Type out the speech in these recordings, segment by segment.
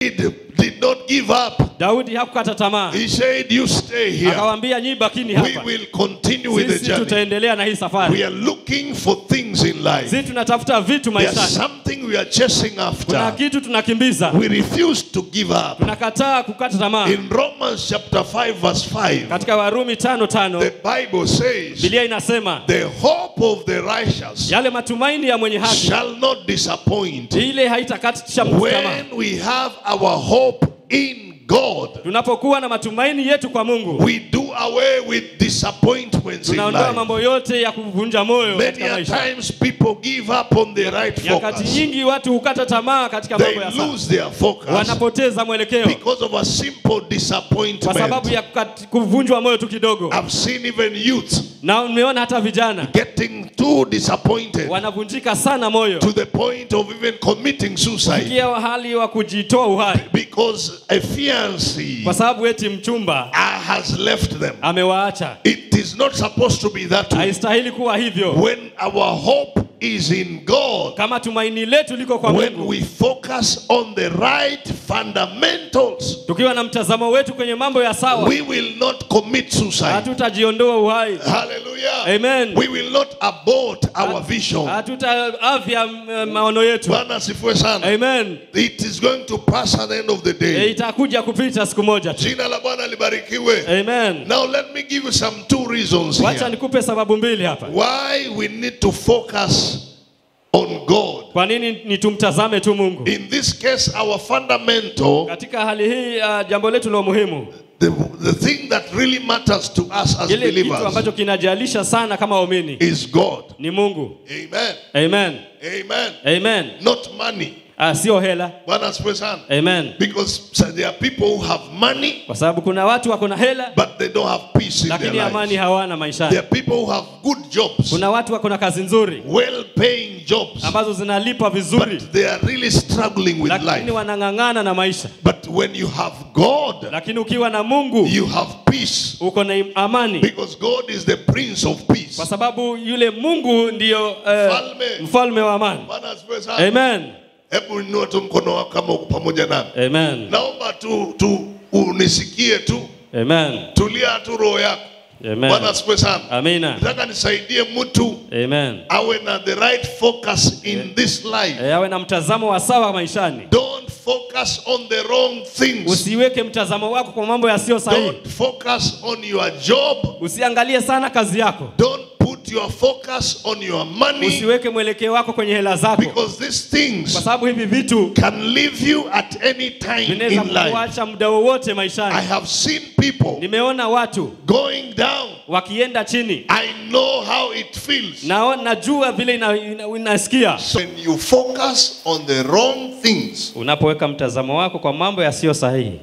did not give up. daudi hakukata tamaa He said, You stay here. akawaambia nyi bakini We hapa will continue with the sisi journey. tutaendelea na hii We safari are looking for things in life. sisi tunatafuta vitu There's maishani something we are chasing kuna after. kitu tunakimbiza We refuse to give up. tunakataa kukata tamaa In Romans chapter 5, verse 5, katika warumi tano tano the Bible says, bilia inasema The hope of the righteous yale matumaini ya mwenye haki shall not disappoint. ile haitakatisha mtu tamaa When we have our hope in God, tunapokuwa na matumaini yetu kwa mungu we do away with disappointments in tunaondoa life. mambo yote ya kuvunja moyo Many katika a maisha times people give up on the right nyakati focus. nyingi watu hukata tamaa katika They mambo ya saa lose their focus wanapoteza mwelekeo because of a simple kwa sababu disappointment. ya kukati- kuvunjwa moyo tu kidogo I've seen even youth na umeona hata vijana getting too disappointed wanavunjika sana moyo to the point of even committing suicide kia hali wa kujitoa uhai because a fiancé kwa sababu eti mchumba uh, has left them. amewaacha It is not supposed to be that way. haistahili kuwa hivyo When our hope is in God, kama tumaini letu liko kwa when mungu we focus on the right fundamentals, tukiwa na mtazamo wetu kwenye mambo ya sawa we will not commit suicide. hatutajiondoa uhai Hallelujah. Amen. We will not abort our vision. hatutaavya mm, maono yetu Bwana asifiwe sana. amen It is going to pass at the end of the e, day. itakuja kupita siku moja tu Jina la Bwana libarikiwe. amen Now let me give you some two reasons wacha here. nikupe sababu mbili hapa Why we need to focus on God. kwa nini ni tumtazame tu mungu In this case, our fundamental, katika hali hii uh, jambo letu la muhimu the, the thing that really matters to us as kile kitu believers ambacho kinajalisha sana kama waumini is God. ni mungu Amen. amen Amen. amen Not money. uh, sio hela Bwana asifiwe sana. amen Because so there are people who have money, kwa sababu kuna watu wako na hela but they don't have peace in their lakini amani lives. hawana There maishani are people who have good jobs, kuna watu wako na kazi nzuri well paying jobs, ambazo zinalipa vizuri but they are really struggling with lakini life. wanang'ang'ana na maisha But when you have God, lakini ukiwa na mungu you have peace. uko na amani Because God is the Prince of Peace. kwa sababu yule mungu ndiyo eh, Mfalme. mfalme wa amani Bwana asifiwe sana. amen Hebu inua tu mkono wako kama uko pamoja nami. amen Naomba tu, tu unisikie tu, amen tulia tu roho yako. amen Bwana asifiwe sana. amina Nataka nisaidie mtu amen awe na the right focus in this life. Eh, awe na mtazamo wa sawa maishani Don't focus on the wrong things. usiweke mtazamo wako kwa mambo yasiyo sahihi Don't focus on your job. usiangalie sana kazi yako Don't put your focus on your money usiweke mwelekeo wako kwenye hela zako because these kwa things sababu hivi vitu can leave you at any time vinaweza in life. kuacha muda wowote I maishani have seen people nimeona watu going down. wakienda chini I know how it feels. na najua vile ina, ina, inasikia So when you focus on the wrong things, unapoweka mtazamo wako kwa mambo yasiyo sahihi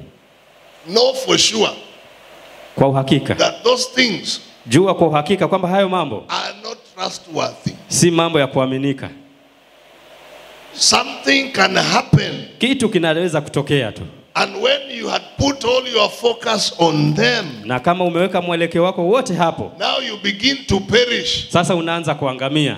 know for sure kwa uhakika that those things jua kwa uhakika kwamba hayo mambo are not trustworthy. si mambo ya kuaminika Something can happen, kitu kinaweza kutokea tu and when you had put all your focus on them, na kama umeweka mwelekeo wako wote hapo now you begin to perish. sasa unaanza kuangamia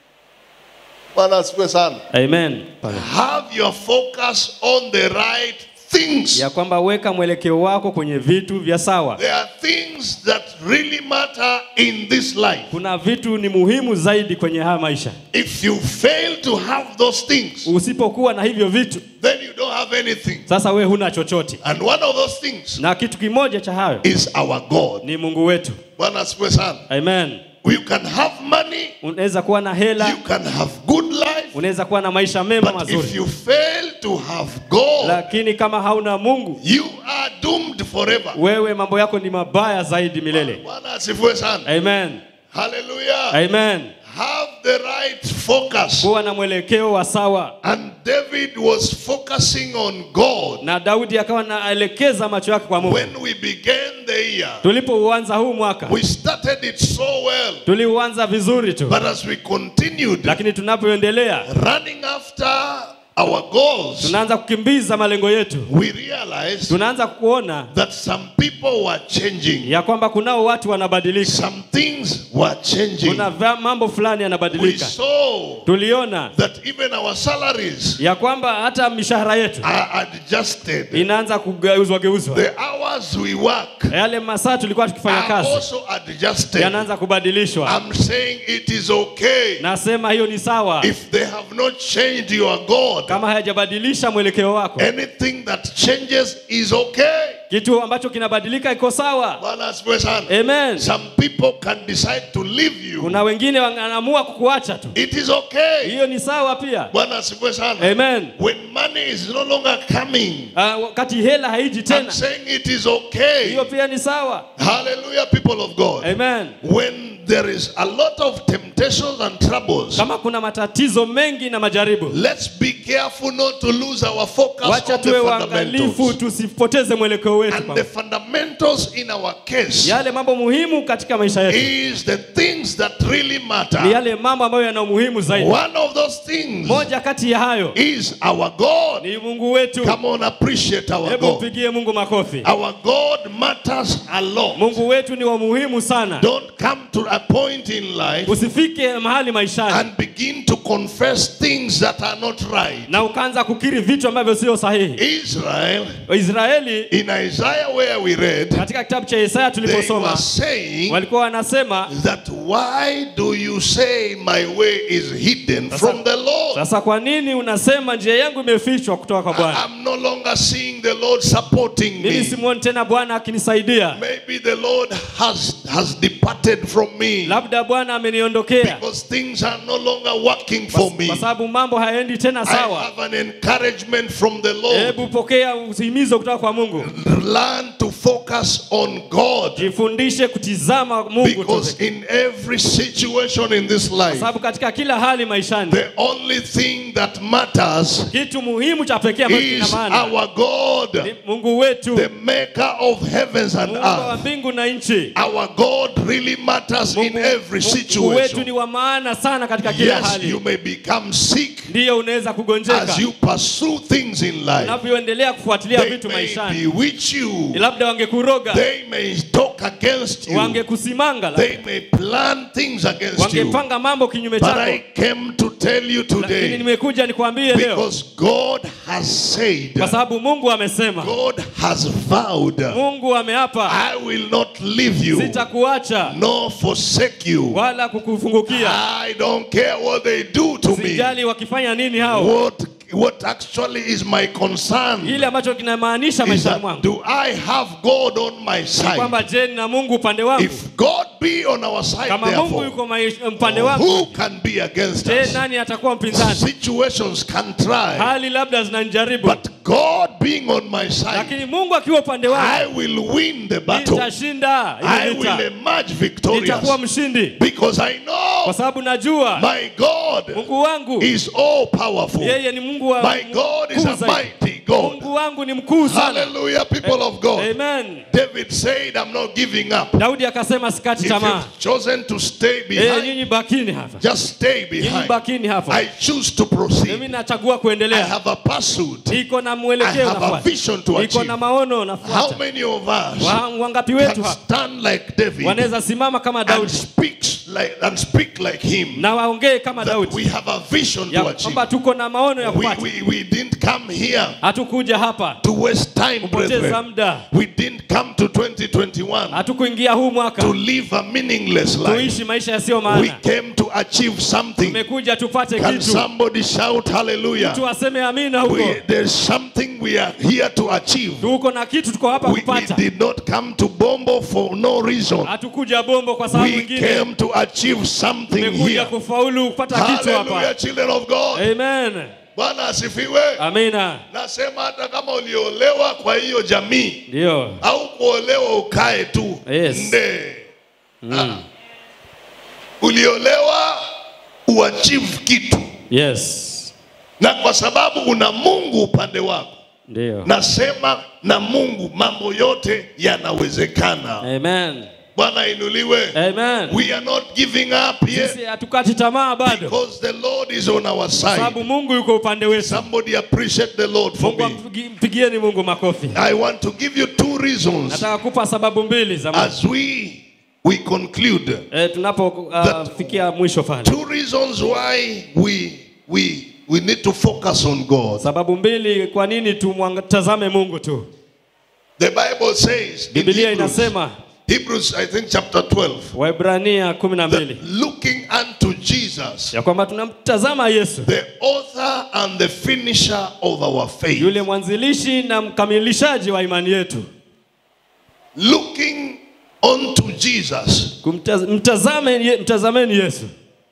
Bwana asifiwe sana. amen Have your focus on the right things. ya kwamba weka mwelekeo wako kwenye vitu vya sawa There are things that really matter in this life. kuna vitu ni muhimu zaidi kwenye haya maisha If you fail to have those things, usipokuwa na hivyo vitu then you don't have anything. sasa we huna chochote And one of those things na kitu kimoja cha hayo is our God. ni mungu wetu Bwana asifiwe sana. amen You can have money, unaweza kuwa na hela you can have good life, unaweza kuwa na maisha mema but if mazuri you fail to have God, lakini kama hauna mungu you are doomed forever. wewe mambo yako ni mabaya zaidi milele Bwana asifiwe sana. amen Hallelujah. amen Have the right focus. kuwa na mwelekeo wa sawa And David was focusing on God na daudi akawa naelekeza macho yake kwa mungu when we began the year. tulipouanza huu mwaka We started it so well, tuliuanza vizuri tu but as we continued lakini tunapoendelea running after our goals, tunaanza kukimbiza malengo yetu we realized tunaanza kuona that some people were changing. ya kwamba kunao watu wanabadilika Some things were changing. kuna va- mambo fulani We yanabadilika saw tuliona that even our salaries ya kwamba hata mishahara yetu are adjusted. inaanza kugeuzwa geuzwa The hours we work yale masaa tulikuwa tukifanya are kazi also adjusted. yanaanza kubadilishwa I'm saying it is okay nasema hiyo ni sawa if they have not changed your God. kama hayajabadilisha mwelekeo wako Anything that changes is okay. kitu ambacho kinabadilika iko sawa Bwana asifiwe sana. amen Some people can decide to leave you. kuna wengine wanaamua kukuacha tu It is okay. hiyo ni sawa pia Bwana asifiwe sana. amen When money is no longer coming, Ah, wakati hela haiji I'm tena saying it is okay. hiyo pia ni sawa Hallelujah, people of God. amen When there is a lot of temptations and troubles, kama kuna matatizo mengi na majaribu let's be careful not to lose our focus wacha on the tuwe waangalifu fundamentals. tusipoteze mwelekeo wetu And kwa- the fundamentals in our case yale mambo muhimu katika maisha yetu is the things that really ni matter. yale mambo ambayo yana umuhimu zaidi One of those things moja kati ya hayo is our God. ni mungu wetu Come on, appreciate our hebu God. mpigie mungu makofi Our God matters a lot. mungu wetu ni wa muhimu sana Don't come to a point in life usifike mahali maishani and begin to confess things that are not right. na ukaanza kukiri vitu ambavyo sio sahihi Israel, israeli in Isaiah where we read, katika kitabu cha Isaya they were tuliposoma saying walikuwa wanasema that why do you say my way is hidden from the Lord? sasa kwa nini unasema njia yangu imefichwa kutoka kwa bwana I'm no longer seeing the Lord supporting mimi me. simuoni tena bwana akinisaidia Maybe the Lord has has departed from me labda bwana ameniondokea because things are no longer working for me. kwa sababu mambo hayaendi tena I sawa have an encouragement from the Lord. hebu pokea uhimizo kutoka kwa mungu Learn to focus on God jifundishe kutizama mungu tu because pekee. in every situation in this kwa life, sababu katika kila hali maishani the only thing that matters kitu muhimu cha pekee ambacho kina is maana our God, ni mungu wetu the maker of heavens and mungu wa earth. mbingu na nchi Our God really matters in mungu, every mungu wetu ni situation. wa maana sana katika kila Yes, hali you may become sick ndiyo unaweza kugonjeka as you pursue things in life. unavyoendelea kufuatilia They vitu may maishani bewitch you. labda wangekuroga They may talk against you. wangekusimanga labda. They may plan things against you. wangepanga mambo kinyume But chako I came to tell you lakini today nimekuja nikwambie leo because God has said, kwa sababu mungu amesema God has vowed, mungu ameapa I will not leave you sitakuacha nor forsake you. wala kukufungukia I don't care what they do to me. sijali wakifanya nini hao What what actually is my concern kile ambacho kinamaanisha is maishani that mwangu do I have God on my side? kwamba je na mungu upande wangu If God be on our side, kama mungu therefore, yuko maish- upande wangu who can be against je us? nani atakuwa mpinzani Situations can try, hali labda zinanijaribu but God being on my side, lakini mungu akiwa upande I wangu will win the battle. nitashinda I hili will vita emerge victorious nitakuwa mshindi because I kwa know sababu najua my God mungu wangu is all powerful. yeye ni mungu wa My God is mkuu a zaidi. mighty God. mungu wangu ni mkuu sana Hallelujah, people of God. amen David said, I'm not giving up. daudi akasema sikati If tamaa you've chosen to stay Eh, behind, nyinyi bakini hapa just stay nyinyi behind. bakini hapa I choose to mimi proceed. nachagua I kuendelea have a pursuit. niko na I mwelekeo have a nafuata vision to niko achieve. na maono How nafuata many of us Wa- wangapi wetu can hapa stand like David wanaweza simama kama and daudi speaks like and speak like him? na waongee kama That we daudi have a vision ya to achieve. kwamba tuko na maono ya We, kupata we, we didn't come here hatukuja hapa to waste time, kupoteza brethren. muda We didn't come to 2021 hatukuingia huu to mwaka live a meaningless life. tuishi maisha yasiyo We maana came to achieve something. tumekuja tupate Can kitu somebody shout hallelujah? mtu aseme amina huko We, there's something we are here to achieve. tuko na kitu tuko hapa We, we kupata did not come to Bombo for no reason. hatukuja bombo kwa sababu We nyingine came to achieve something tumekuja here. kufaulu kupata kitu Hallelujah, hapa children of God. amen Bwana asifiwe. amina Nasema hata kama uliolewa kwa hiyo jamii ndio au kuolewa ukae tu Yes. nde Ah. uliolewa uachieve kitu yes na kwa sababu una Mungu upande wako ndio nasema na Mungu mambo yote yanawezekana amen Bwana inuliwe. Amen. We are not giving up Sisi yet hatukati tamaa bado, because the Lord is on our side. sababu Mungu yuko upande wetu. Somebody appreciate the Lord for Mungu me. ampigi- mpigieni Mungu makofi. I want to give you two reasons Nataka kupa sababu mbili za Mungu. as we we conclude. E, tunapofikia mwisho pale, Two reasons why we we we need to focus on God. sababu mbili kwa nini tumtazame Mungu tu. The Bible says in Biblia Hebrews, inasema Hebrews I think chapter 12 Waebrania kumi na that mbili looking unto Jesus ya kwamba tunamtazama Yesu the author and the finisher of our faith. yule mwanzilishi na mkamilishaji wa imani yetu. Looking unto Jesus, Kumtaz, mtazame, ye- mtazameni Yesu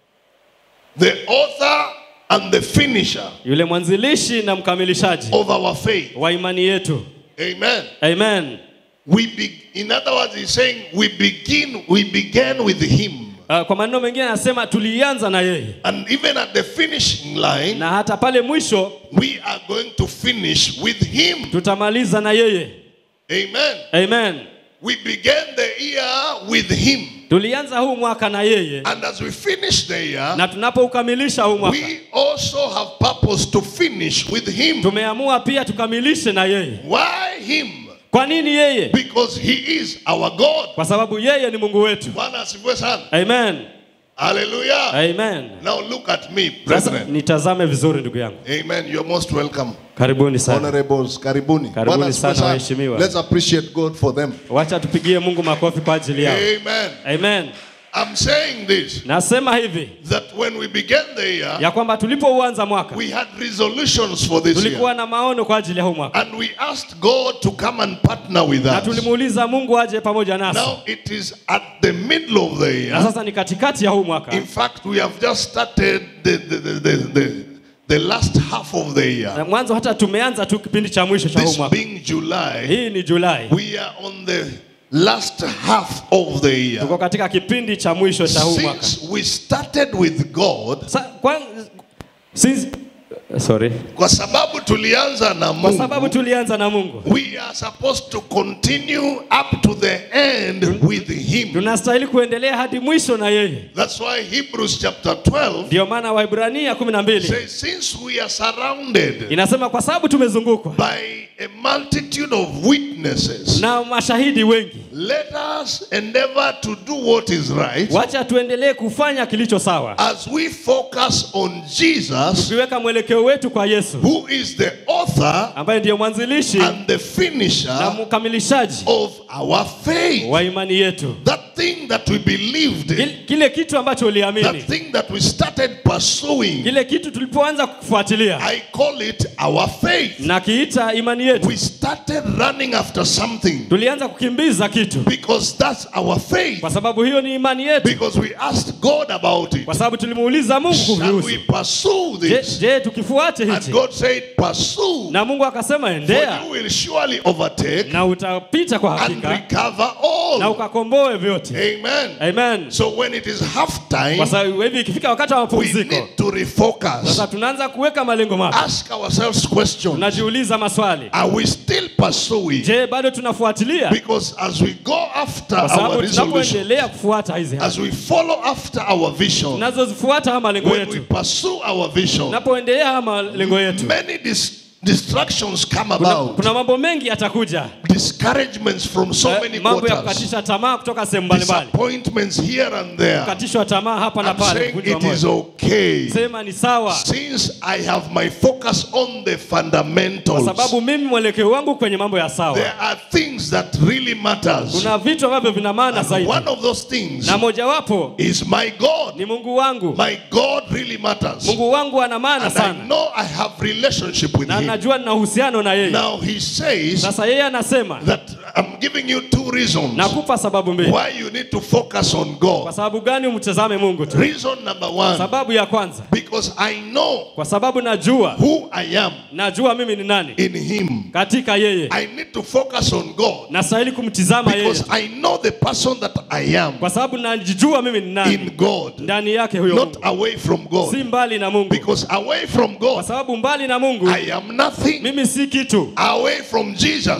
the author and the finisher yule mwanzilishi na mkamilishaji of our faith. wa imani yetu. Amen. Amen. We be, in other words, he's saying we begin, we began with him. Uh, kwa maneno mengine anasema tulianza na yeye And even at the finishing line, na hata pale mwisho we are going to finish with him. tutamaliza na yeye. Amen. Amen. We began the year with him. Tulianza huu mwaka na yeye And as we finish the year, na tunapoukamilisha huu mwaka we also have purpose to finish with him. tumeamua pia tukamilishe na yeye. Why him? Kwa nini yeye? Because he is our God. Kwa sababu yeye ni Mungu wetu. Bwana asifiwe sana. Amen. Hallelujah. Amen. Now look at me, Sasa brethren. nitazame vizuri ndugu yangu. Amen. You're most welcome. Karibuni sana. Honorables, karibuni. Karibuni Bwana asifiwe sana waheshimiwa. Let's appreciate God for them. Wacha tupigie Mungu makofi kwa ajili yao. Amen. Amen. I'm saying this Nasema hivi that when we began the year, ya kwamba tulipouanza mwaka we had resolutions for this year. tulikuwa na maono kwa ajili ya huu mwaka And we asked God to come and partner with na us. tulimuuliza Mungu aje pamoja nasi, Now it is at the middle of the na year. sasa ni katikati ya huu mwaka. In fact, we have just started the, the, the, the, the, the last half of the year. Na mwanzo hata tumeanza tu kipindi cha mwisho cha huu This mwaka. being July, Hii ni Julai, we are on the last half of the year. tuko katika kipindi cha mwisho cha huu mwaka. Since we started with God, Sa, kwa, since, sorry. kwa sababu tulianza na Kwa sababu Mungu, tulianza na Mungu, we are supposed to continue up to the end with Him. tunastahili kuendelea hadi mwisho na yeye. That's why Hebrews chapter 12 Ndio maana Waibrania kumi na mbili says, Since we are surrounded inasema kwa sababu tumezungukwa by a multitude of witnesses, na mashahidi wengi, let us endeavor to do what is right wacha tuendelee kufanya kilicho sawa, as we focus on Jesus, tukiweka mwelekeo wetu kwa Yesu who is the author ambaye ndiye mwanzilishi and the na finisher mkamilishaji of our faith. wa imani yetu. That thing that we believed in, Kile- Kile kitu ambacho that uliamini, thing that we started pursuing, kile kitu tulipoanza kufuatilia I call it our faith. na kiita imani yetu, We started running after something tulianza kukimbiza kitu, because that's our faith. kwa sababu hiyo ni imani yetu, Because we asked God about it. kwa sababu tulimuuliza Mungu Shall kuvihusu. we pursue Je, this? je tukifuate And hichi? God said, Pursue, Na Mungu akasema for endea you will surely overtake na utapita kwa and hakika recover na all. ukakomboe vyote. Amen. Amen. So when it is half Kwa time, sababu hivi ikifika wakati wa we mapumziko, need to refocus. sasa tunaanza kuweka malengo mapya, Ask ourselves questions. tunajiuliza maswali. Are we still pursuing? Je, bado tunafuatilia? Because as we go after Kwa our sababu resolution, tunapoendelea kufuata hizi haki, as we follow after our vision, tunazozifuata haya malengo when we yetu, pursue our vision, tunapoendelea haya malengo yetu, many dis- distractions come kuna, about. kuna mambo mengi yatakuja, Discouragements from so Eh, many mambo ya quarters. kukatisha tamaa kutoka sehemu mbalimbali, Disappointments here and there. kukatishwa tamaa hapa na I'm pale, saying kuvunjwa it is moyo. okay. Sema ni sawa, Since I have my focus on the kwa fundamentals, sababu mimi mwelekeo wangu kwenye mambo ya sawa. there are things that really matters. Kuna vitu ambavyo vina maana And zaidi, one of those things na mojawapo is my God. ni Mungu wangu. My God really matters. Mungu wangu ana maana And I sana, know I have relationship with na him. najua nina uhusiano na yeye. Now he says Sasa yeye anasema, that I'm giving you two reasons nakupa sababu mbili. why you need to focus on Kwa God. sababu gani umtazame Mungu tu? Reason number one, Sababu ya kwanza, because I know kwa sababu najua, who I am najua mimi ni nani in him. katika yeye. I need to focus on God Nastahili kumtizama yeye, because I know the person that I am kwa sababu najijua mimi ni nani in God, ndani yake huyo not Mungu, away from si God. mbali na Mungu, Because away from kwa God, sababu mbali na Mungu I am nothing. mimi si kitu, Away from Jesus, mbali na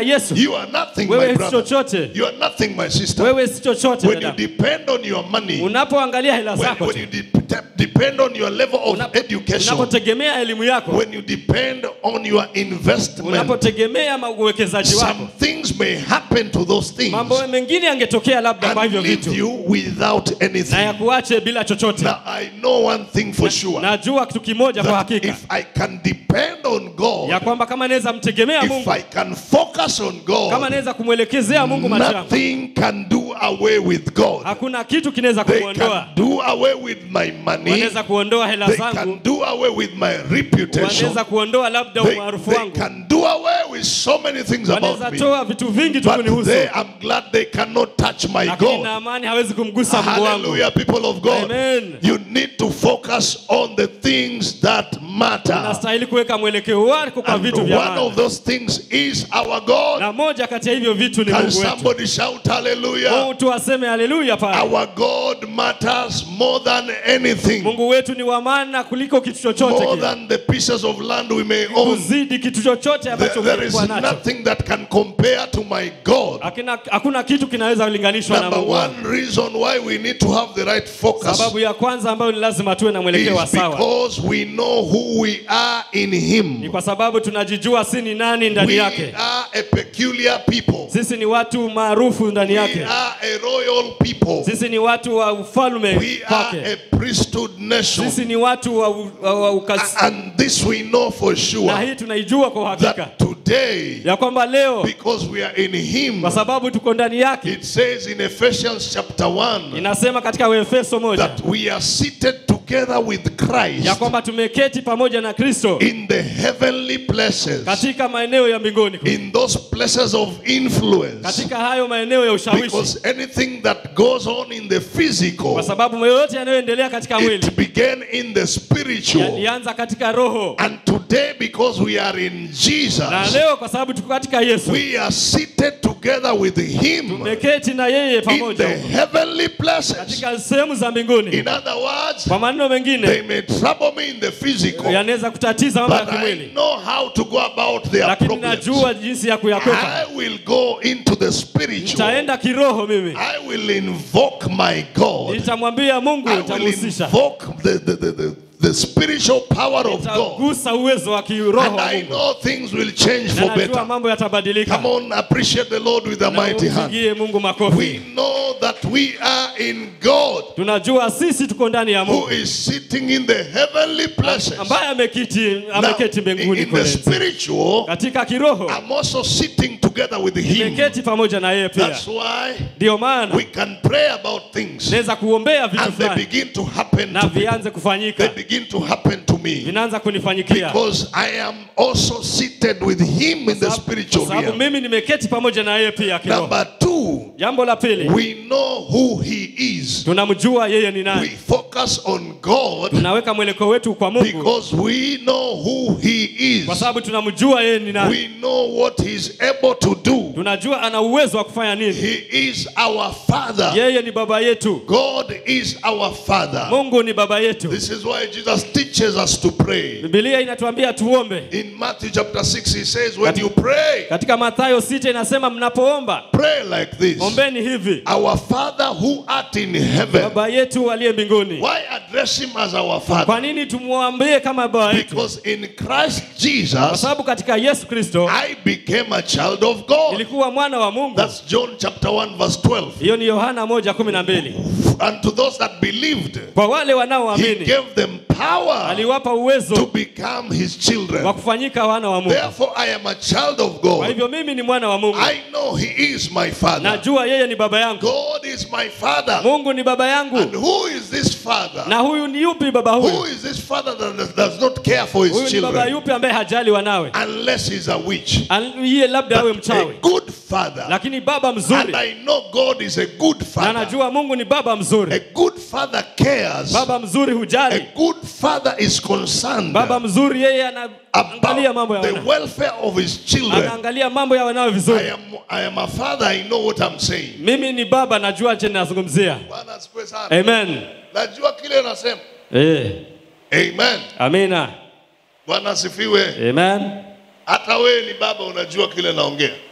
yesu you are nothing, my wewe si brother. chochote You are nothing, my sister. wewe si chochote When you dada depend on your money, unapoangalia hela when, zako when tu you de- depend on your level of Unapo- education, unapotegemea elimu yako when you depend on your investment, unapotegemea ma- uwekezaji wako some things may happen to those things mambo mengine yangetokea labda kwa and hivyo leave vitu you without na anything. yakuache bila chochote Now, I know one thing for sure najua kitu kimoja kwa that hakika if I can depend on ya God, kwamba kama naweza mtegemea if mungu I can focus on kama God, naweza kumwelekezea mungu macho yangu nothing can do away with God. hakuna kitu kinaweza They kumwondoa can do away with my money. wanaweza kuondoa hela They zangu can do away with my reputation. wanaweza kuondoa labda They, umaarufu they wangu can do away with so many things wanaweza about me. toa vitu vingi tu But kunihusu they, I'm glad they cannot touch my lakini na God. amani hawezi kumgusa mungu wangu Hallelujah, people of God. Amen. You need to focus on the things that matter. unastahili kuweka mwelekeo wako kwa And vitu vya one maana of those things is our God. na moja kati ya hivyo vitu ni Can mungu wetu somebody shout hallelujah? mtu aseme haleluya pale Our God matters more than anything, mungu wetu ni wa maana kuliko kitu chochote more kile than the pieces of land we may own. kuzidi kitu chochote There, ambacho there is kilikuwa nacho nothing that can compare to my God. hakuna, hakuna kitu kinaweza kulinganishwa na Number mungu wangu. one reason why we need to have the right focus sababu ya kwanza ambayo ni lazima tuwe na mwelekeo wa is sawa because we know who we are in ni Him. kwa sababu tunajijua si ni nani ndani We yake are a peculiar people. sisi ni watu maarufu ndani We yake are a royal people. sisi ni watu wa ufalme We are kwake a priesthood nation. sisi ni watu wa, u- wa, wa ukasi And this we know for na sure hii tunaijua kwa uhakika that today, ya kwamba leo because we are in Him, kwa sababu tuko ndani yake it says in Ephesians chapter 1 inasema katika Waefeso moja that we are seated together with Christ ya kwamba tumeketi pamoja na Kristo in the heavenly places, katika maeneo ya mbinguni in those places of influence. katika hayo maeneo ya ushawishi Because anything that goes on in the physical, kwa sababu yoyote yanayoendelea katika mwili it began in the spiritual. yalianza katika roho And today, because we are in na Jesus, leo kwa sababu tuko katika Yesu we are seated together with Him tumeketi na yeye in the pamoja heavenly places. katika sehemu za mbinguni In other words, kwa maneno they mengine may trouble me in the physical, yanaweza kutatiza mambo ya but I kimwili know how to go about their lakini problems. najua jinsi ya kuyakwepa I will go into the spiritual. nitaenda kiroho mimi I will invoke my God. nitamwambia mungu I will nitamhusisha invoke the, the, the, the, the spiritual power of God. nitagusa uwezo wa kiroho And wa I mungu know things will change na for najua better. mambo yatabadilika Come on, appreciate the Lord with a Na mighty hand. umpigie mungu We makofi know that we are in God tunajua sisi tuko ndani ya who mungu is sitting in the heavenly places. ambaye ameketi Now, ameketi in mbinguni in the kule spiritual, katika kiroho I'm also sitting together with Him. ameketi pamoja na yeye pia That's why ndio maana we can pray about things naweza kuombea vitu and they fulani begin to happen na to me. vianze They kufanyika begin to happen to me vinaanza kunifanyikia because I am also seated with Him in the Sababu- spiritual kwa sababu realm. mimi nimeketi pamoja na yeye pia kiroho Number two, jambo la pili we know who He is. tunamjua yeye ni We nani focus on God tunaweka mwelekeo wetu kwa mungu because we know who He kwa is. sababu tunamjua yeye ni nani We know what He's able to do. tunajua ana uwezo wa kufanya nini He is our Father. yeye ni baba yetu God is our Father. mungu ni baba yetu This is why Jesus teaches us to pray. bibilia inatuambia tuombe In Matthew chapter 6, He says, When you pray, katika mathayo sita inasema mnapoomba pray like this ombeni hivi Our Father who art in heaven. baba yetu aliye mbinguni Why address Him as our Father? kwa nini tumwambie kama baba yetu Because in Christ kwa Jesus, sababu katika yesu kristo I became a child of God. ilikuwa mwana wa mungu That's John chapter 1, verse 12. hiyo ni yohana moja kumi na mbili And to those that believed, kwa wale He wanaoamini gave them power aliwapa to uwezo become His wa children. kufanyika wana wa mungu Therefore, I am a child of kwa God. hivyo mimi ni mwana wa mungu I know He is my Father. najua yeye ni baba yangu God is my Father. mungu ni baba And yangu who is this Father? na huyu ni yupi baba Who huyu is this Father that does not care for huyu His ni baba children? yupi ambaye hajali wanawe Unless He's a witch. Al- iye labda awe A mchawi good Father. lakini baba And mzuri I know God is a good na Father. najua mungu ni baba A mzuri good Father cares. baba mzuri A hujali good Father is concerned baba mzuri yeye anaangalia mambo ya about the wana welfare of His children. anaangalia mambo ya wanawe I vizuri am, I am a father, I know what I'm saying. mimi ni baba najua chenye nazungumzia Bwana asifiwe sana. amen Najua kile nasema. eh, Amen. amina Bwana asifiwe. amen Hata wewe ni baba unajua kile naongea.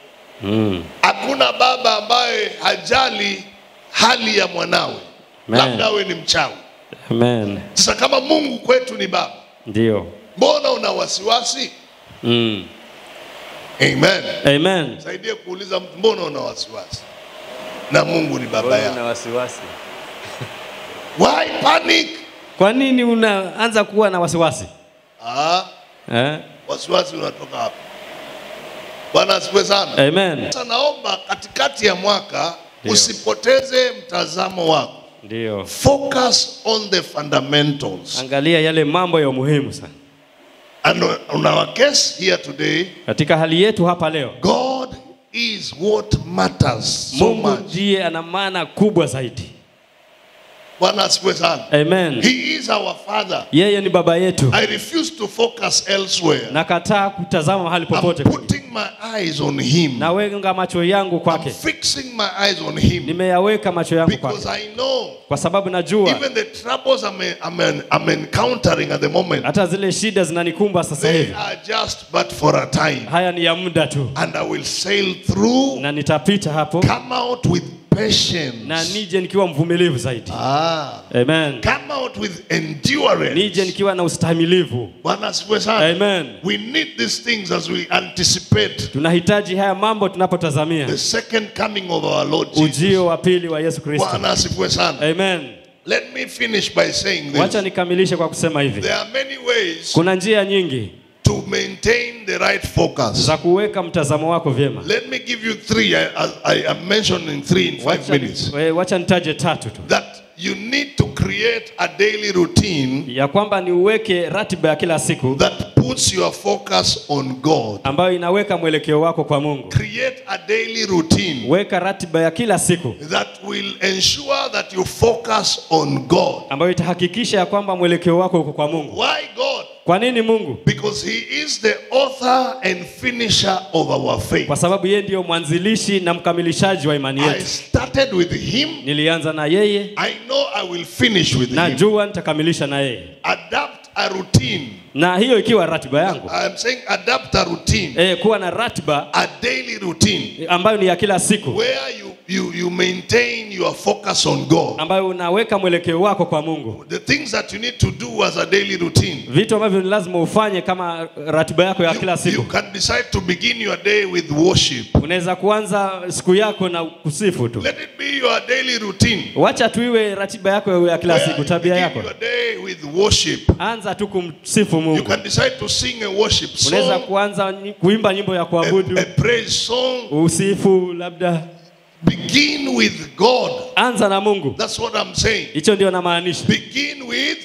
Mm. Hakuna baba ambaye hajali hali ya mwanawe, Amen. labda awe ni mchawi. Amen. Sasa kama Mungu kwetu ni baba, Ndio. mbona una wasiwasi? Mm. Amen. Amen. Saidie kuuliza mtu, mbona una wasiwasi? Na Mungu ni baba yako. wasiwasi. Why panic? Kwa nini unaanza kuwa na wasiwasi? Ah, Eh? wasiwasi unatoka hapa. Bwana asifiwe sana. Amen. Sasa naomba katikati ya mwaka Ndio. usipoteze mtazamo wako. Ndio. Focus on the fundamentals. Angalia yale mambo ya umuhimu sana. And on our case here today, Katika hali yetu hapa leo, God is what matters so Mungu much. ndiye ana maana kubwa zaidi. Bwana asifiwe sana. Amen. He is our father. Yeye ni baba yetu. I refuse to focus elsewhere. Nakataa kutazama mahali I'm popote. putting my eyes on him. Naweka macho yangu I'm kwake. fixing my eyes on him Nimeyaweka macho yangu because kwake. I know Kwa sababu najua even the troubles I'm, I'm, I'm encountering at the moment, hata zile shida zinanikumba sasa they hivi. are just but for a time. Haya ni ya muda tu. And I will sail through, Na nitapita hapo come out with patience. na nije nikiwa mvumilivu zaidi. Ah, Amen. come out with endurance. Nije nikiwa na ustahimilivu. Bwana asifiwe sana. Amen. We need these things as we anticipate Tunahitaji haya mambo tunapotazamia the second coming of our Lord Jesus. ujio wa pili wa Yesu Kristo. Bwana asifiwe sana. Amen. Let me finish by saying Wacha this. nikamilishe kwa kusema hivi. There are many ways Kuna njia nyingi to maintain the right focus. za kuweka mtazamo wako vyema. Let me give you three. I, I, I am mentioning three in five Wacha, minutes. we- wacha nitaje tatu tu, That you need to create a daily routine ya kwamba ni uweke ratiba ya kila siku that puts your focus on God. ambayo inaweka mwelekeo wako kwa Mungu. Create a daily routine Weka ratiba ya kila siku that will ensure that you focus on God. ambayo itahakikisha ya kwamba mwelekeo wako uko kwa Mungu. Why God? Kwa nini Mungu? Because He is the author and finisher of our faith. Kwa sababu yeye ndiyo mwanzilishi na mkamilishaji wa imani I yetu. started with Him. Nilianza na yeye, I know I will finish with Him. najua nitakamilisha na yeye, Adapt a routine. na hiyo ikiwa ratiba yangu I'm saying adapt a routine, e, kuwa na ratiba a daily routine ambayo ni ya kila siku where you, you, you maintain your focus on God. ambayo unaweka mwelekeo wako kwa Mungu. The things that you need to do as a daily routine. Vitu ambavyo ni lazima ufanye kama ratiba yako ya kila You, siku. you can decide to begin your day with worship. Unaweza kuanza siku yako na kusifu tu. Let it be your daily routine. Wacha tu iwe ratiba yako ya kila where siku, you tabia begin yako. your day with worship. Anza tu kumsifu You Mungu. can decide to sing a worship Unaweza song, kuanza nyi- kuimba nyimbo ya a, kuabudu, a praise song. usifu labda. Begin with God. Anza na Mungu. That's what I'm saying. Hicho ndio namaanisha. Begin with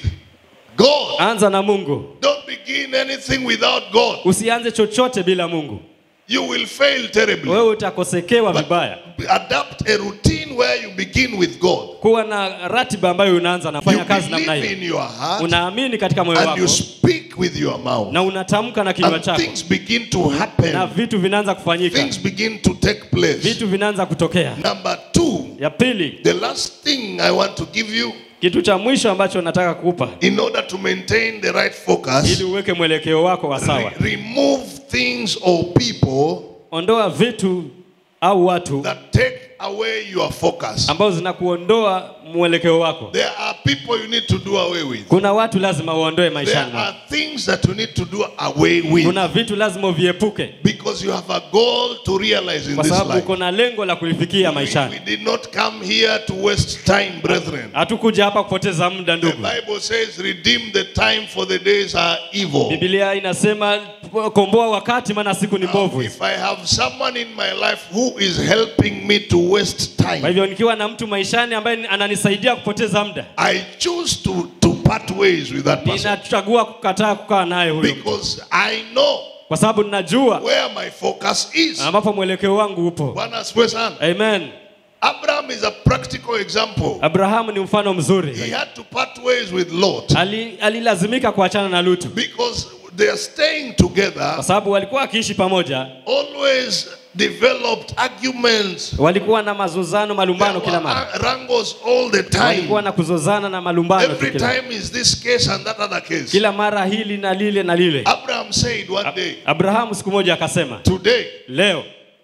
God. Anza na Mungu. Don't begin anything without God. Usianze chochote bila Mungu. You will fail terribly. Wewe utakosekewa vibaya. Adapt a routine where you begin with God. Kuwa na ratiba ambayo unaanza You nafanya kazi namna believe hiyo. in your heart Unaamini katika moyo and wako you speak with your mouth. na unatamka na kinywa And chako things begin to na happen. vitu vinaanza kufanyika, Things begin to take place. vitu vinaanza kutokea. Number two, Ya pili, the last thing I want to give you kitu cha mwisho ambacho nataka kukupa in order to maintain the right focus, ili uweke mwelekeo wako wa sawa, re- remove things or people ondoa vitu au watu that take away your focus. ambao zinakuondoa mwelekeo wako. There are people you need to do away with. Kuna watu lazima uondoe There maishani mwako. are things that you need to do away with Kuna vitu lazima uviepuke because you have a goal to realize in kwa this sababu life. uko na lengo la kulifikia We, maishani. we did not come here to waste time, brethren. Hatukuja hapa kupoteza muda, The ndugu. Bible says, redeem the time for the days are evil. Biblia inasema komboa wakati, maana siku ni mbovu. If I have someone in my life who is helping me to waste Kwa time, hivyo nikiwa na mtu maishani ambaye ananisaidia kupoteza muda, I choose to, to part ways with that person ninachagua kukataa kukaa naye huyo, mtu. because I know kwa sababu ninajua where my focus is. ambapo mwelekeo wangu upo. Bwana asifiwe sana. Amen. Abraham is a practical example. Abrahamu ni mfano He mzuri. had to part ways with Lot Ali, alilazimika kuachana na Lutu because they are staying kwa together, sababu walikuwa wakiishi pamoja, always developed arguments. walikuwa na mazozano, There malumbano kila were mara, wrangles all the time. walikuwa na kuzozana na malumbano tu Every kila, time is this case and that other case. kila mara hili na lile na lile. Abraham said one day, Abrahamu siku moja akasema, Today, leo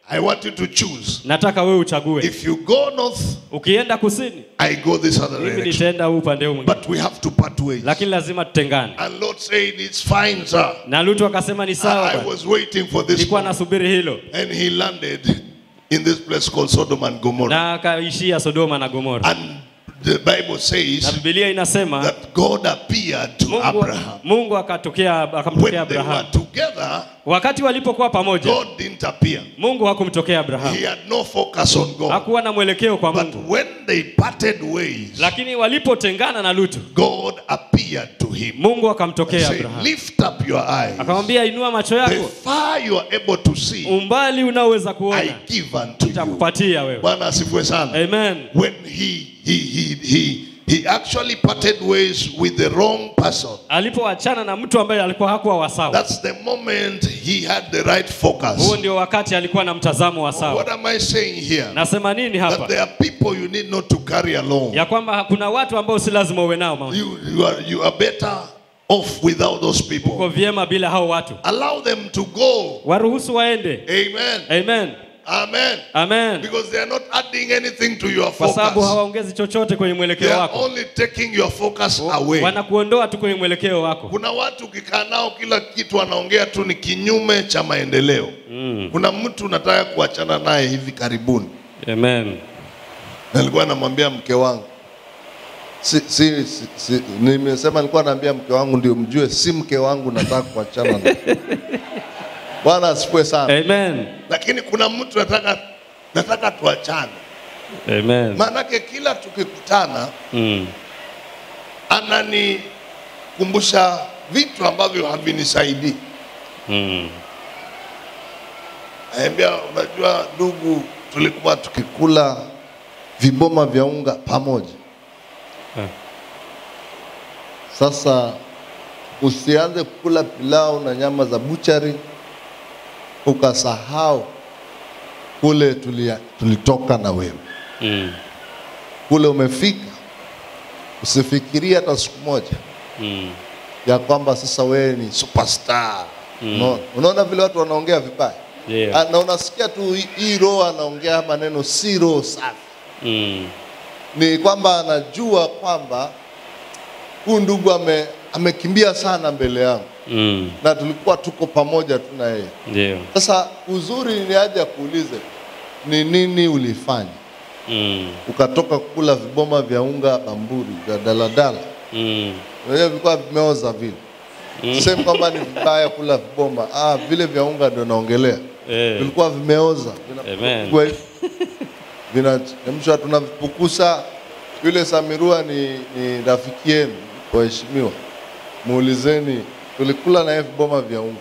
I want you to choose. nataka wewe uchague. If you go north, Ukienda kusini, I go this other mimi direction. nitaenda huu upande huu mwingine, But we have to part ways. lakini lazima tutengane. And Lord said, It's fine, sir. Na Lutu akasema ni sawa I bwana, was waiting for this. nilikuwa moment. nasubiri hilo, And he landed in this place called Sodom and Gomorrah. na akaishia Sodoma na Gomora. And the Bible Na says Biblia inasema that God appeared to Mungu, Abraham. Mungu akatokea When akamtokea they were Abrahamu. together, Wakati walipokuwa pamoja, God didn't appear. Mungu hakumtokea Abrahamu, He had no focus on God. hakuwa na mwelekeo kwa But Mungu. when they parted ways, Lakini walipotengana na Lutu, God appeared to him. Mungu akamtokea Say, Abrahamu, lift up your eyes. akamwambia inua macho The yako, far you are able to see, umbali unaoweza I kuona give unto you. nitakupatia wewe. Bwana asifiwe sana. Amen. When he he he he he actually parted ways with the wrong person. Alipoachana na mtu ambaye alikuwa hakuwa wa sawa, That's the moment he had the right focus. huo ndio wakati alikuwa na mtazamo wa sawa. What am I saying here? Nasema nini That hapa? there are people you need not to carry along. Ya kwamba kuna watu ambao si lazima uwe nao mama. You you are you are better off without those Uko people. vyema bila hao watu, Allow them to go. waruhusu waende. Amen. Amen. Amen. Amen. Because they are not adding anything to your Kwa sababu focus. hawaongezi chochote kwenye They mwelekeo are wako, only taking your focus away. wanakuondoa tu kwenye mwelekeo wako. Kuna watu ukikaa nao kila kitu wanaongea tu ni kinyume cha maendeleo. Kuna mtu nataka kuachana naye hivi karibuni. Amen. Nilikuwa namwambia mke wangu si, si, si, si, nimesema nilikuwa naambia mke wangu ndio mjue, si mke wangu nataka kuachana na. Bwana asifiwe sana. Amen. Lakini kuna mtu nataka nataka tuachane. Amen. Maanake kila tukikutana Mm. ananikumbusha vitu ambavyo havinisaidii. Mm. Naambia, unajua ndugu, tulikuwa Tukikula viboma vya unga pamoja. Eh. Sasa usianze kukula pilau na nyama za buchari ukasahau kule tulia, tulitoka na wewe Mm. kule umefika, usifikirie hata siku moja Mm. ya kwamba sasa wewe ni superstar. Mm. Unaona- Unaona vile watu wanaongea vibaya Yeah. Ah, na unasikia tu hii- hii roho anaongea maneno si roho safi, Mm. ni kwamba anajua kwamba huyu ndugu ame, amekimbia sana mbele yangu Mm. na tulikuwa tuko pamoja tu na yeye. Ndio. Sasa uzuri ni aje akuulize ni nini ulifanya Mm. ukatoka kula viboma vya unga bamburi vya daladala Mm. Unajua vilikuwa vimeoza vile. Sema kwamba ni vibaya kula viboma. Ah, vile vya unga ndio naongelea. Eh. Vilikuwa vimeoza. Amen. Vinapikwa hivi. Vinachemshwa tunavipukusa. Yule Samirua ni, ni rafiki yenu waheshimiwa. Muulizeni tulikula na yeye viboma vya unga.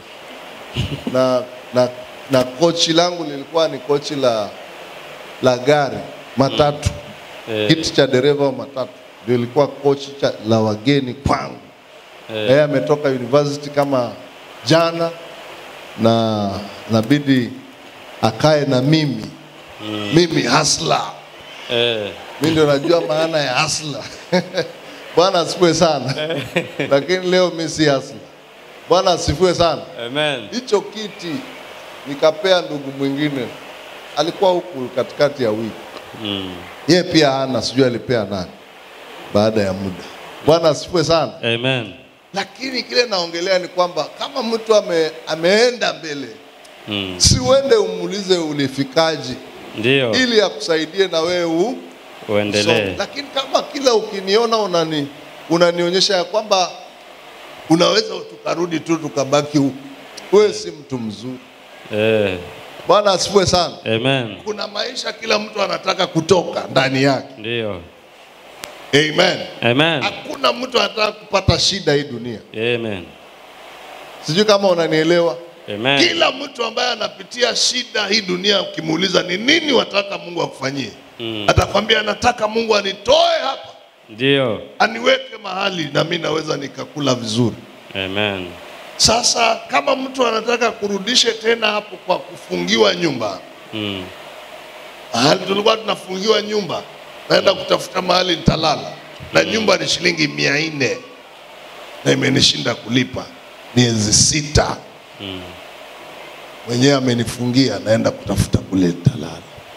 Na na na kochi langu lilikuwa ni kochi la la gari matatu Eh. kiti cha dereva wa matatu ndio ilikuwa kochi cha, la wageni kwangu. Eh. Yeye ametoka university kama jana na nabidi akae na mimi mimi hasla, Eh. mimi ndio najua maana ya hasla. Bwana asifiwe sana, lakini leo mimi si hasla. Bwana asifiwe sana. Amen. Hicho kiti nikapea ndugu mwingine, alikuwa huku katikati ya wiki Mm. yeye pia hana, sijui alipea nani baada ya muda. Bwana asifiwe sana. Amen. Lakini kile naongelea ni kwamba kama mtu ame, ameenda mbele, Mm. si uende umuulize ulifikaje, Ndio. ili akusaidie na wewe u Uendelee. usonge. Lakini kama kila ukiniona unani unanionyesha ya kwamba unaweza tukarudi tu tukabaki huku, wewe si mtu mzuri. Eh. Bwana asifiwe sana. Amen. kuna maisha kila mtu anataka kutoka ndani yake. Ndio. Amen. Amen. Hakuna mtu anataka kupata Shida hii dunia, Amen. sijui kama unanielewa. Amen. Kila mtu ambaye anapitia shida hii dunia, ukimuuliza ni nini wataka Mungu akufanyie, Mm. atakwambia nataka Mungu anitoe hapa, Ndio. aniweke mahali na mimi naweza nikakula vizuri. Amen. Sasa kama mtu anataka kurudishe tena hapo kwa kufungiwa nyumba, Mm. mahali tulikuwa tunafungiwa nyumba, naenda kutafuta mahali nitalala, na nyumba ni shilingi mia nne na imenishinda kulipa miezi sita. mwenyewe amenifungia, naenda kutafuta kule nitalala.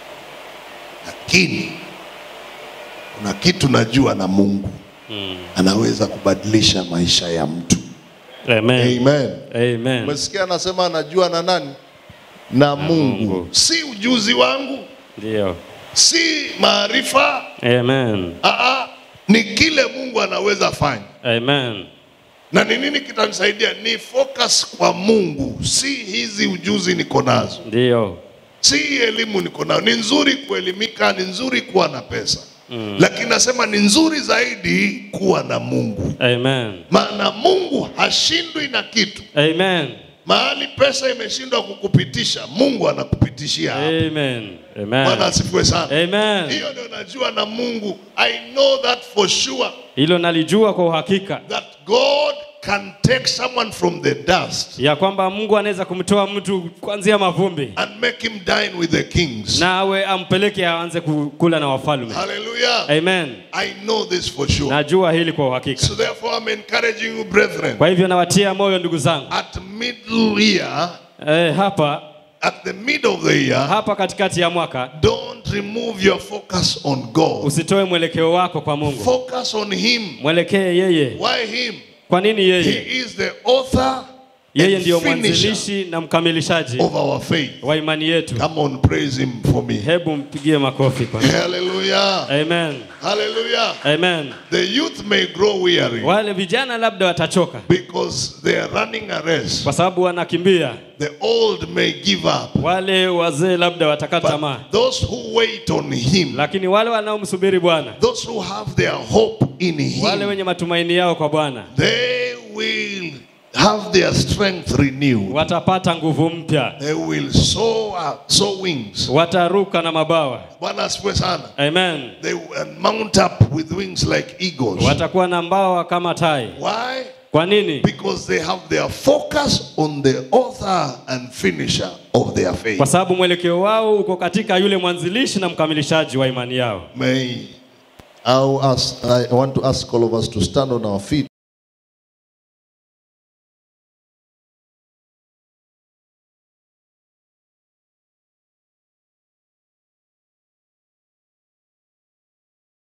Lakini kuna kitu najua na Mungu anaweza kubadilisha maisha ya mtu. Amen. Amen. Amen. Umesikia anasema anajua na nani? Na Mungu. Mungu. Si ujuzi wangu, Ndio. si maarifa, Amen. aa, ni kile Mungu anaweza fanya. Amen. Na ni nini kitanisaidia? Ni focus kwa Mungu, si hizi ujuzi niko nazo, Ndio. si hii elimu niko nayo. Ni nzuri kuelimika, ni nzuri kuwa na pesa mm. Lakini nasema ni nzuri zaidi kuwa na Mungu, Amen. maana Mungu hashindwi na kitu. Amen. Mahali pesa imeshindwa kukupitisha, Mungu anakupitishia hapo. Amen. Bwana Amen. asifiwe sana. Amen. Hiyo ndio najua na Mungu. I know that for sure Hilo nalijua kwa uhakika that God can take someone from the dust ya kwamba Mungu anaweza kumtoa mtu kuanzia mavumbi and make him dine with the kings. na awe ampeleke aanze ku- kula na wafalme. Hallelujah. Amen. I know this for sure. Najua hili kwa uhakika. So therefore I'm encouraging you brethren Kwa hivyo nawatia moyo ndugu zangu. at middle year, Eh, hapa at the middle of the year, hapa katikati ya mwaka don't remove your focus on God. usitoe mwelekeo wako kwa Mungu. Focus on him. Mwelekee yeye. Why him? Kwa nini yeye? He is the author Yeye and ndiyo finisher mwanzilishi na mkamilishaji of our faith. wa imani yetu. Come on, praise him for me. Hebu mpigie makofi kwa. Hallelujah. Amen. Hallelujah. Amen. The youth may grow weary Wale vijana labda watachoka because they are running a race. kwa sababu wanakimbia. The old may give up. Wale wazee labda watakata tamaa, But those who wait on him, lakini wale wanaomsubiri Bwana, those who have their hope in wale him, wenye matumaini yao kwa Bwana they will have their strength renewed. watapata nguvu mpya, They will soar, up- soar wings. wataruka na mabawa. Bwana asifiwe sana. Amen. They will mount up with wings like eagles. Watakuwa na mbawa kama tai. Why? Kwa nini? Because they have their focus on the author and finisher of their faith. Kwa sababu mwelekeo wao uko katika yule mwanzilishi na mkamilishaji wa imani yao. May I'll ask, I want to ask all of us to stand on our feet.